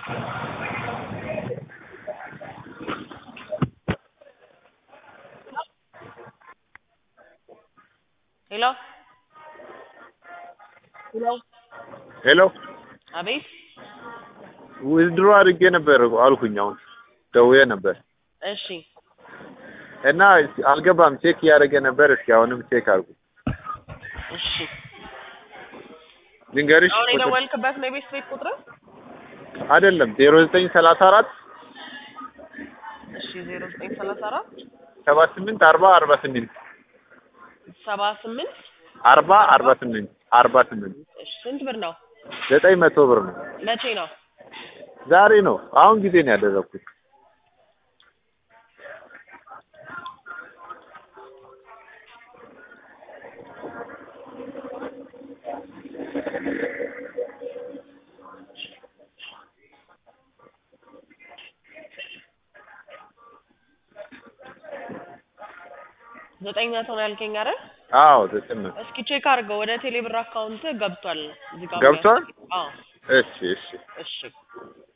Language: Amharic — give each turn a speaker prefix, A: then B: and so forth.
A: ሄሎ ሄሎ
B: ሄሎ
A: አቤት
B: ዊዝድሮ አድርጌ ነበር አልኩኝ። አሁን ደውዬ ነበር
A: እሺ
B: እና አልገባም። ቼክ እያደረገ ነበር። እስኪ አሁንም ቼክ አድርጉ።
A: እሺ
B: ልንገርሽ
A: አሁን
B: ቁጥር
A: የደወልክበት ነው የቤት ቤት ቁጥር
B: አይደለም ዜሮ ዘጠኝ ሰላሳ አራት
A: እሺ ዜሮ ዘጠኝ ሰላሳ አራት
B: ሰባ ስምንት አርባ አርባ ስምንት
A: ሰባ ስምንት
B: አርባ አርባ ስምንት አርባ ስምንት
A: እሺ ስንት ብር ነው
B: ዘጠኝ መቶ ብር ነው።
A: መቼ ነው
B: ዛሬ ነው አሁን ጊዜ ነው ያደረኩት።
A: ዘጠኝ መቶ ነው ያልከኝ አይደል
B: አዎ ዘጠኝ መቶ
A: እስኪ ቼክ አድርገው ወደ ቴሌብር አካውንት ገብቷል እዚህ ጋር
B: ገብቷል?
A: አዎ
B: እሺ እሺ
A: እሺ